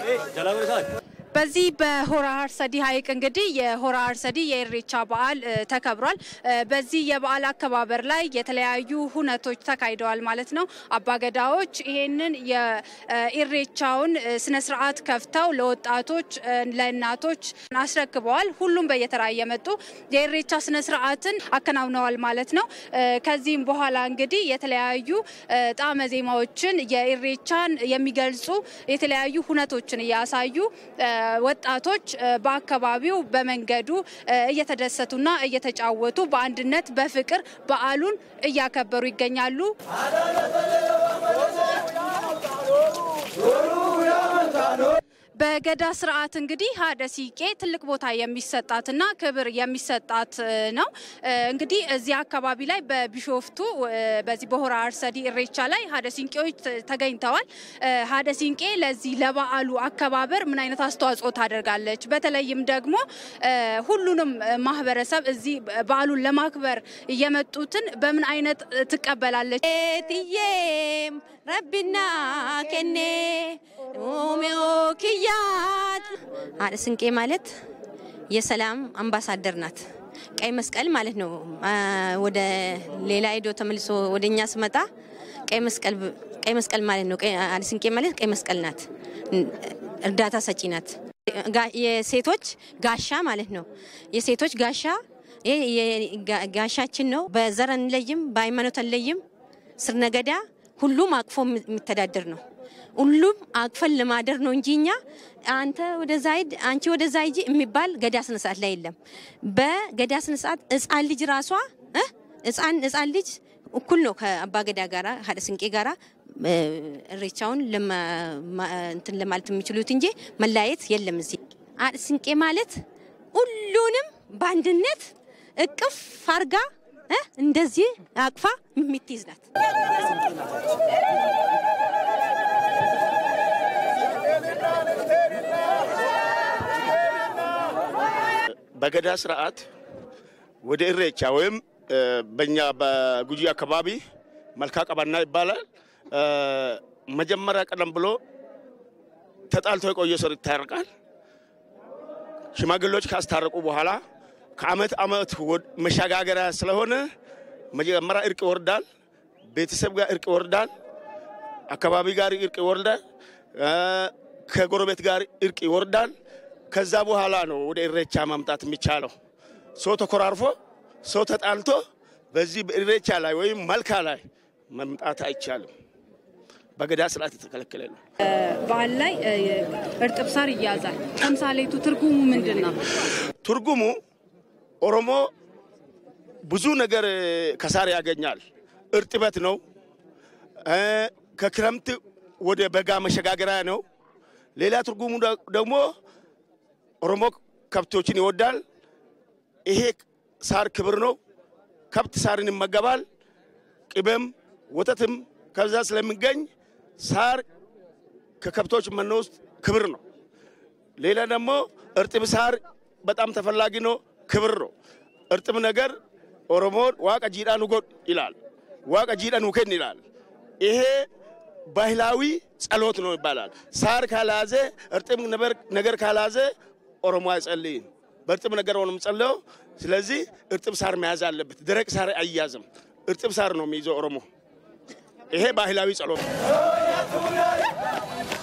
በዚህ በሆራ ሀርሰዲ ሐይቅ እንግዲህ የሆራ ሀርሰዲ የኢሬቻ በዓል እ, ተከብሯል። እ, በዚህ የበዓል አከባበር ላይ የተለያዩ ሁነቶች ተካሂደዋል ማለት ነው። አባገዳዎች ይሄንን የኢሬቻውን ስነ ስርዓት ከፍተው ለወጣቶች እ, ለእናቶች አስረክበዋል። ሁሉም በየተራ እየመጡ የኢሬቻ ስነ ስርዓትን አከናውነዋል ማለት ነው። እ, ከዚህም በኋላ እንግዲህ የተለያዩ እ, ጣዕመ ዜማዎችን የኢሬቻን የሚገልጹ የተለያዩ ሁነቶችን እያሳዩ እ, ወጣቶች እ, በአካባቢው በመንገዱ እ, እየተደሰቱና እየተጫወቱ በአንድነት በፍቅር በዓሉን እያከበሩ ይገኛሉ። በገዳ ስርዓት እንግዲህ ሀደ ሲቄ ትልቅ ቦታ የሚሰጣትና ክብር የሚሰጣት እ, ነው። እ, እንግዲህ እዚህ አካባቢ ላይ በቢሾፍቱ እ, በዚህ በሆራ አርሰዲ ኢሬቻ ላይ ሀደ ሲንቄዎች ተ- ተገኝተዋል። እ, ሀደ ሲንቄ ለዚህ ለበዓሉ አከባበር ምን አይነት አስተዋጽኦ ታደርጋለች? በተለይም ደግሞ እ, ሁሉንም እ, ማህበረሰብ እዚህ በዓሉን ለማክበር የመጡትን በምን አይነት እ, ትቀበላለች? ኤትዬም ረቢና ከኔ ኡሜኦ ክያት ሀደ ስንቄ ማለት የሰላም አምባሳደር ናት። ቀይ መስቀል ማለት ነው። አ፣ ወደ ሌላ ሄዶ ተመልሶ ወደ እኛ ስመጣ ቀይ መስቀል ቀይ መስቀል ማለት ነው። ቀይ- ሀደ ስንቄ ማለት ቀይ መስቀል ናት። እርዳታ ሰጪ ናት። ጋ- የሴቶች ጋሻ ማለት ነው። የሴቶች ጋሻ ይሄ የጋ- ጋሻችን ነው። በዘር አንለይም፣ በሃይማኖት አንለይም። ስር ነገዳ ሁሉም አቅፎ የሚተዳደር ነው። ሁሉም አቅፈን ለማደር ነው እንጂ እኛ አንተ ወደዛ ሂድ አንቺ ወደዛ ሂጂ የሚባል ገዳ ስነ ስርዓት ላይ የለም። በገዳ ስነ ስርዓት ህፃን ልጅ ራሷ እ ህፃን ህፃን ልጅ እኩል ነው ከአባ ገዳ ጋራ ሀደ ስንቄ ጋራ እ፣ እሬቻውን ለማ- ማ- እንትን ለማለት የሚችሉት እንጂ መለያየት የለም። እዚህ ሀደ ስንቄ ማለት ሁሉንም በአንድነት እቅፍ አርጋ እ እንደዚህ አቅፋ የምትይዝ ናት። በገዳ ስርዓት ወደ ኢሬቻ ወይም እ፣ በእኛ በጉጂ አካባቢ መልካ ቀባና ይባላል። እ፣ መጀመሪያ ቀደም ብሎ ተጣልቶ የቆየ ሰው ይታረቃል። ሽማግሌዎች ካስታረቁ በኋላ ከአመት አመት ወድ- መሸጋገሪያ ስለሆነ መጀመሪያ እርቅ ይወርዳል። ቤተሰብ ጋር እርቅ ይወርዳል። አካባቢ ጋር እርቅ ይወርዳል። እ፣ ከጎረቤት ጋር እርቅ ይወርዳል። ከዛ በኋላ ነው ወደ ኢሬቻ ማምጣት የሚቻለው። ሰው ተኮራርፎ ሰው ተጣልቶ በዚህ በኢሬቻ ላይ ወይም መልካ ላይ መምጣት አይቻልም። በገዳ ስርዓት የተከለከለ ነው። በዓል ላይ እ, እርጥብ ሳር ይያዛል። ተምሳሌቱ ትርጉሙ ምንድን ነው? ትርጉሙ ኦሮሞ ብዙ ነገር እ፣ ከሳር ያገኛል። እርጥበት ነው። እ፣ ከክረምት ወደ በጋ መሸጋገሪያ ነው። ሌላ ትርጉሙ ደ- ደግሞ ኦሮሞ ከብቶችን ይወዳል። ይሄ ሳር ክብር ነው። ከብት ሳርን ይመገባል። ቅቤም ወተትም ከዛ ስለሚገኝ ሳር ከከብቶች መኖ ውስጥ ክብር ነው። ሌላ ደግሞ እርጥብ ሳር በጣም ተፈላጊ ነው፣ ክብር ነው። እርጥብ ነገር ኦሮሞን ዋቀ ጂዳን ውጎድ ይላል፣ ዋቀ ጂዳን ውከን ይላል። ይሄ ባህላዊ ጸሎት ነው ይባላል። ሳር ካላዘ እርጥብ ነበር- ነገር ካላዘ ኦሮሞ አይጸልይም። በእርጥብ ነገር ሆኖ ጸለው። ስለዚህ እርጥብ ሳር መያዝ አለበት። ደረቅ ሳር አይያዝም። እርጥብ ሳር ነው የሚይዘው ኦሮሞ። ይሄ ባህላዊ ጸሎት ነው።